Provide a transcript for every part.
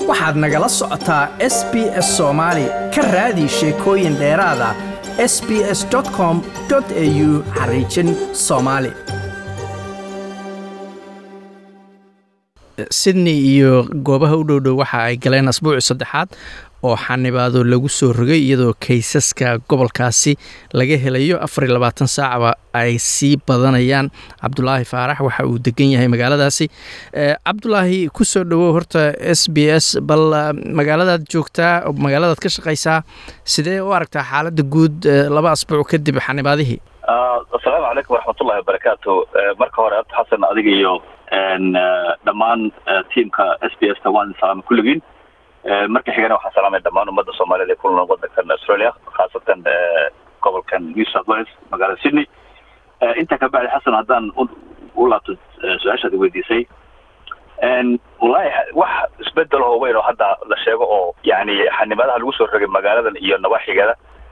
waxaad nagala socotaa s b s soomaali ka raadi sheekooyin dheeraada s b s com au xariijin soomaali sydney iyo goobaha u dhowdhow waxa ay galeen asbuuci saddexaad oo xanibaado lagu soo rogay iyadoo kaysaska gobolkaasi laga helayo afar iyo labaatan saacba ay sii badanayaan cabdulaahi faarax waxa uu degan yahay magaaladaasi cabdulaahi kusoo dhowow horta s b s bal magaaladaad joogtaa magaaladaad ka shaqaysaa sidee u aragtaa xaaladda guud laba asbuuc kadib xanibaadihii asalaamu calaykum waraxmatullahi wabarakaatu marka hore abdi xasan adiga iyo dhammaan tiamka s b s ta waan salaama kulligiin marka xigana waxaan salaamaya dhammaan ummadda soomaaliyed ee ku nool wadankan australia khaasatan gobolkan new south wales magaalada sydney intaa ka bacdi xasan haddaan u laabto su-aashaad weydiisay wallahi wax isbedel oo weyn oo hadda la sheego oo yani xanimaadaha lagu soo rogay magaaladan iyo nawaaxigeeda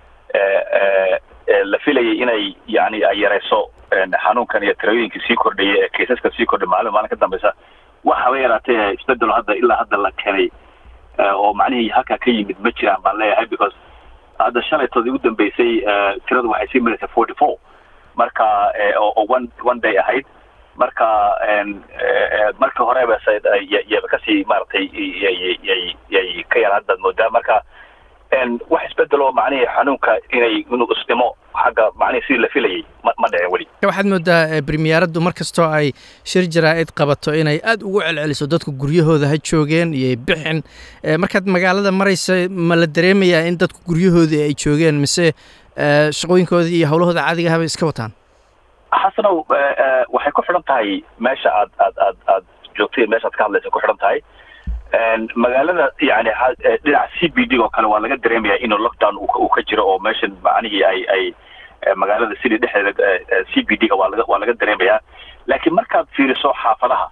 la filayay inay yani ay yareyso xanuunkan iyo tirooyinkii sii kordhaya ee kaysaska sii kordhay maalin maalin ka dambeysa waxaba yaraatee isbedelo hadda ilaa hadda la keenay oo macnihii halkaa ka yimid ma jiraan baan leeyahay because hadda shalaytoodii ugu dambeysay tiradu waxay sii maraysaa forty four marka oo one one day ahayd marka marka horeba yaba kasii maaragtay yay yay ka yar haddaad moodaa marka wax isbedel oo macnihii xanuunka inay inuu isdhimo xagga macnihii sidii la filayay ma ma dhicin weli waxaad moodaa bremiyaaraddu mar kastoo ay shir jaraa-id qabato inay aada ugu celceliso dadku guryahooda ha joogeen iyo bixin markaad magaalada maraysa ma la dareemayaa in dadku guryahoodii ay joogeen mise shaqooyinkoodii iyo howlahooda caadiga habay iska wataan xasanow waxay ku xidhan tahay meesha aad aad aad aad joogtay meesha aad ka hadlaysa ku xidhan tahay magaalada yani dhinaca c b d oo kale waa laga dareemayaa inuu lockdown uu ka jiro oo meeshan macnihii ay ay magaalada city dhexdeeda c b d ga waa laga waa laga dareemayaa laakiin markaad fiiriso xaafadaha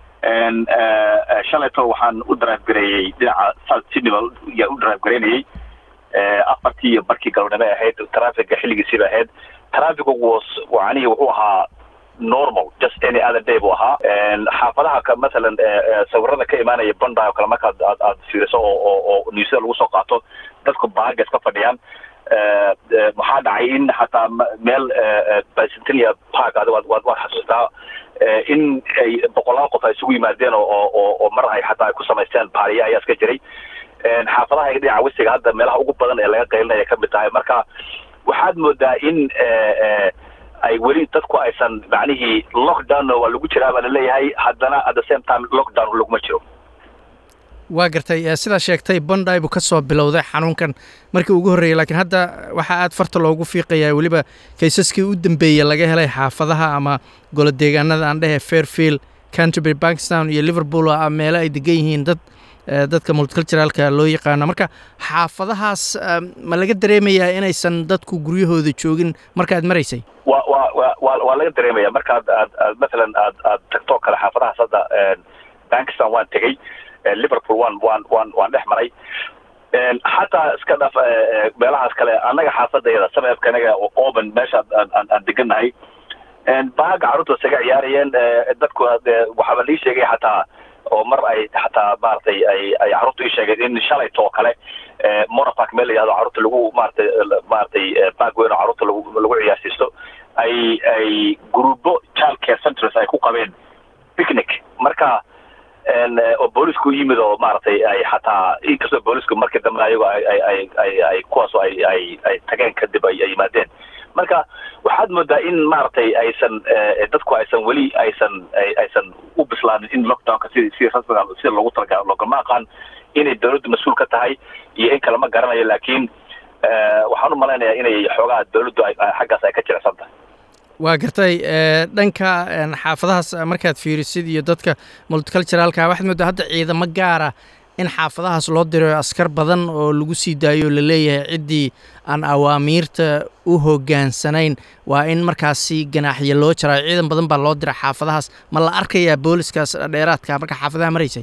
shalayto waxaan u drive gareeyey dhinaca south sydney baa yaa u drive gareynayay afartii iyo barkii galabnimo ahayd trafficga xilligiisiiba ahayd trafficgu was macnihii wuxuu ahaa normal just any other day buu ahaa xaafadaha ka masalan sawirada ka imaanaya bonda oo kale markaad aad aad fiiriso oo oo oo newsada lagu soo qaato dadku baaga iska fadhiyaan maxaa dhacay in xataa meel bicentennial park adigo waad waad waad xasuustaa in ay boqolaal qof ay isugu yimaadeen oo oo oo mar ay xataa ay ku samaysteen baariya ayaa iska jiray xaafadaha dhinaca wesiga hadda meelaha ugu badan ee laga qaylinaya ka mid tahay marka waxaad moodaa in ay weli dadku aysan macnihii lockdown waa lagu jiraa baa laleeyahay haddana at the same time lockdown laguma jiro waa gartay sidaa sheegtay bonday buu ka soo bilowday xanuunkan markii ugu horreeyey laakiin hadda waxaa aad farta loogu fiiqayaa weliba kaysaskii u dambeeyey laga helay xaafadaha ama golo deegaanada aan dhehe fairfield canterbury bankstown iyo liverpool oo ah meelo ay degan yihiin dad dadka multiculturalka loo yaqaano marka xaafadahaas ma laga dareemayaa inaysan dadku guryahooda joogin marka aad maraysay wa wa wa wa waa laga dareemaya markaad aad aad mathalan aad aad tagto kale xaafadahaas hadda bankistan waan tegey liverpool waan waan waan waan dhex maray xataa iska dhaf meelahaas kale annaga xaafadayada sameebka anaga oban meesha aan aan degannahay baaga carruurta isaga ciyaarayeen dadku waxaaba lii sheegay xataa oo mar ay xataa maaragtay ay ay carruurta ii sheegeen in shalayto oo kale monopark meel la yihahdo carruurta lagu maaratay maaratay baag weyn oo carruurta lagu lagu ciyaarsiisto ay ay gruubo child care centers ay ku qabeen picnic marka oo boolisku yimid oo maaragtay ay xataa inkastoo boolisku markii dambe ayago ay ay ay ay ay kuwaasoo ay ay ay tageen kadib ay ay yimaadeen marka waxaad moodaa in maaragtay aysan dadku aysan weli aysan aysan u bislaanin in lockdownka si si rasmiga sida loogu talagalo loogama aqaan inay dawladdu mas-uul ka tahay iyo in kale ma garanayo laakiin waxaan u malaynayaa inay xoogaha dawladdu xaggaas ay ka jirecsan tahay waa gartay dhanka xaafadahaas markaad fiirisid iyo dadka multiculturalka waxaad moodaa hadda ciidamo gaara in xaafadahaas loo dirayo askar badan oo lagu sii daayo o laleeyahay ciddii aan awaamiirta u hoggaansanayn waa in markaasi ganaaxyo loo jaraayo ciidan badan baa loo dira xaafadahaas ma la arkayaa booliskaas dheeraadka marka xaafadaha maraysay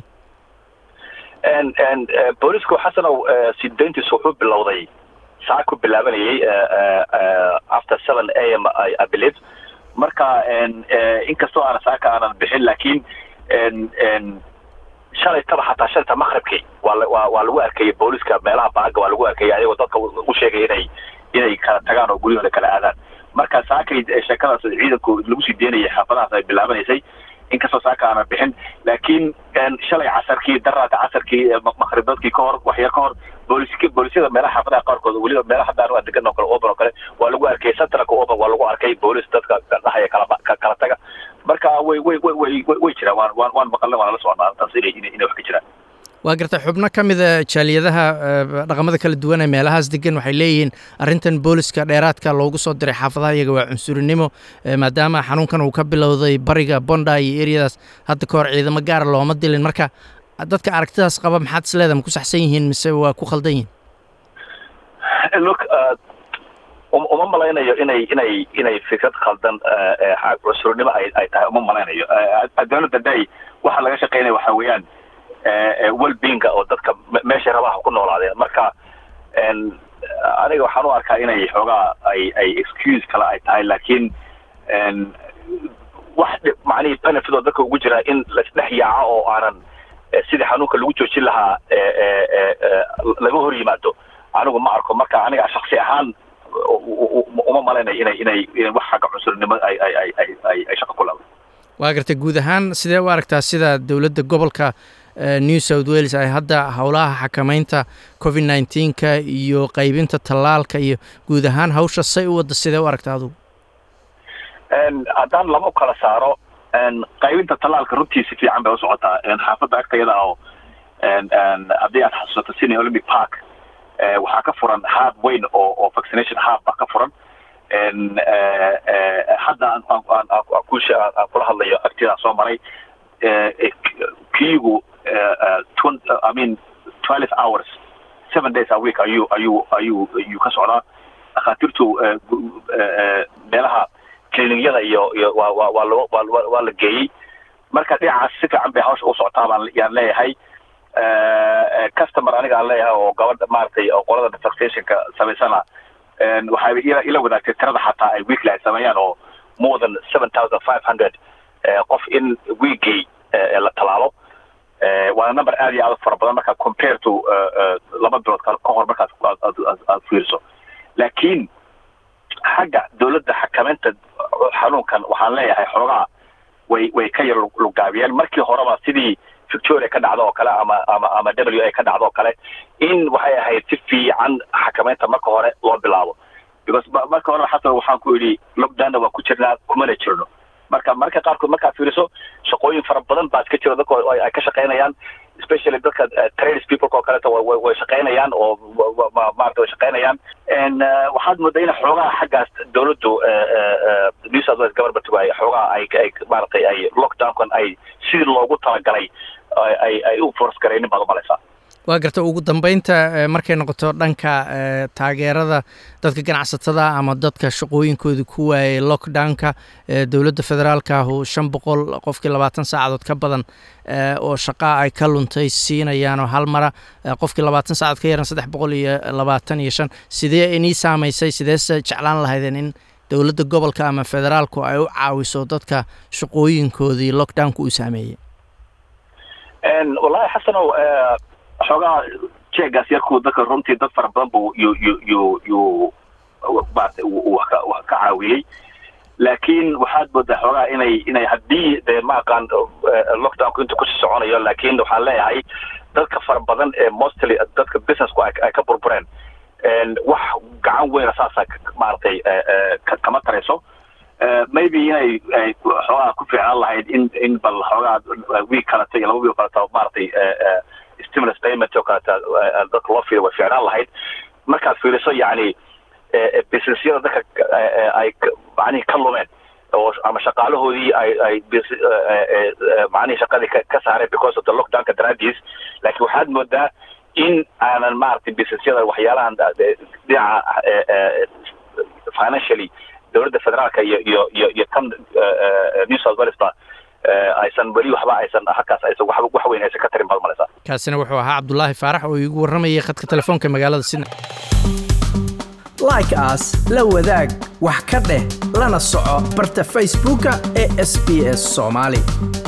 boolisku xasanow sidayntiisu wuxuu bilowday saa ku bilaabanayay after seven a m i believe marka inkastoo aanan saaka aanan bixin laakiin shalaytaba xataa shalayta maqribkii waa waa waa lagu arkayay booliska meelaha baaga waa lagu arkayay ayagoo dadka u sheegay inay inay kala tagaan oo guryahooda kala aadaan marka saakay sheekadaas ciidanku lagu sii deynayay xaafadahaas ay bilaabanaysay inkastoo saaka aana bixin laakiin shalay casarkii daraata casarkii maqribadkii ka hor waxyar ka hor booliska boolisyada meelaha xaafadaha qaarkood weliba meelaha hadaan degan oo kale open oo kale waa lagu arkay centralka open waa lagu arkay boolis dadka dhahaya kala kala taga marka way way way way way jiraan waan waan waan maqalnay waan la socnaa arrintaas inay inay wax ka jiraan waa garta xubno ka mida jaaliyadaha dhaqamada kala duwan ee meelahaas degan waxay leeyihiin arrintan booliska dheeraadka loogu soo diray xaafadaha iyaga waa cunsurinimo maadaama xanuunkan uu ka bilowday bariga bonda iyo eryadaas hadda ka hor ciidamo gaara looma dilin marka dadka aragtidaas qaba maxaad isleeda ma ku saxsan yihiin mise waa ku khaldan yihiin look uma malaynayo inay inay inay fikrad khaldan cunsurnimo ay ay tahay uma malaynayo addoonada day waxa laga shaqeynaya waxa weeyaan welbeinga oo dadka meeshay rabaha ku noolaadeen marka aniga waxaan u arkaa inay xoogaa ay ay excuse kale ay tahay laakiin wax macnihii benefit oo dadka ugu jira in laisdhex yaaco oo aanan sidii xanuunka lagu joojin lahaa laga hor yimaado anigu ma arko marka aniga shaksi ahaan uma malaynayo inay inay inay wax xagga cunsurnimo ay ay ay ay ay ay shaqo ku laado waa gartay guud ahaan sidee u aragtaa sida dowladda gobolka new south wales ay hadda howlaha xakamaynta covid nineteenka iyo qaybinta tallaalka iyo guud ahaan hawsha say u wadda sidee u aragtaa adugu haddaan lama kala saaro qaybinta tallaalka runtii si fiican bay u socotaa xaafadda agtayada oo haddii aad xasuusato sydney olympic park waxaa ka furan hab weyn oo oo vaccination hab baa ka furan hadda aan kula hadlayo agtiyadaan soo maray kiigu I mean twelve hours seven days a week ayuu ayuu ayuu ayuu ka socdaa dhakhaatiirtu meelaha clinigyada iyo iyo waa waa waa loo waa waa la geeyey marka dhinacaas si fiican bay hawsha u socotaa baan yaan leeyahay customer aniga aan leeyahay oo gabadha maaragtay oo qolada vaccinationka samaysana waxay ila ila wadaagtay tirada xataa ay weekly ay sameeyaan oo more than seven thousand five hundred qof in weekgay la talaalo waana number aad iyo aad fara badan markaa compare to laba bilood ka hor markaad aad fiiriso laakiin xagga dowladda xakamaynta xanuunkan waxaan leeyahay xoogaa way way ka yar lugaabiyeen markii horeba sidii victoria ka dhacdo oo kale ama ama ama w a ka dhacdo oo kale in waxay ahayd si fiican xakamaynta marka hore loo bilaabo because marka hore xasan waxaan ku idhi lockdownna waan ku jirnaa kumana jirno marka marka qaarkood markaad fiiriso shaqooyin fara badan baa iska jira dadka ay ka shaqaynayaan especially dadka trades people oo kaleeto way way shaqaynayaan oo maarata way shaqaynayaan waxaad moodaa in xoogaha xaggaas dowladdu new south wales government ay xoogaha ay ay maaragtay ay lockdownkan ay sidii loogu talagalay ay ay u force garaynin baad umalaysaa waa garta ugu dambeynta markay noqoto dhanka taageerada dadka ganacsatada ama dadka shaqooyinkooda ku waayay lockdownka dowladda federaalka ahu shan boqol qofkii labaatan saacadood ka badan oo shaqaa ay ka luntay siinayaan oo hal mara qofkii labaatan saacadood ka yaran saddex boqol iyo labaatan iyo shan sidee inii saamaysay sideese jeclaan lahaydeen in dowladda gobolka ama federaalku ay u caawiso dadka shaqooyinkoodii lockdownka uu saameeyey wallahi xasanow xoogaa jeegaas yarku dadka runtii dad fara badan buu yu yu yu yu maarata wax ka wax ka caawiyey laakiin waxaad moodaa xoogaa inay inay haddii dee ma aqaan lockdownku inta kusii soconayo laakiin waxaan leeyahay dadka fara badan ee mostly dadka businessku ay ka burbureen wax gacan weyna saasa maaragtay kama tarayso maybe inay ay xoogaa ku fiicnaan lahayd in in bal xoogaa wiig kaleta iyo laba wiig kaleta maaragtay stimulus payment oo kaleta dadka loo fiiriyo way fiicnaan lahayd markaad fiiriso yacni businessyada dadka ay macnihii ka lumeen oo ama shaqaalahoodii ay ay macnihii shaqadii ka saareen because of the lockdownka daraadiis laakiin waxaad moodaa in aanan maaragtay businessyada waxyaalahan dhinaca financially dowladda federaalka iyo iyo iyo iyo tan new south wales ba aysan weli waxba aysan halkaas aysan wax wax weyn aysan ka tarin baad malaysaa kaasina wuxuu ahaa cabdulaahi faarax oo iigu warramayay khadka telefoonka magaalada sydney like as la wadaag wax ka dheh lana soco barta facebooka ee sb s soomaali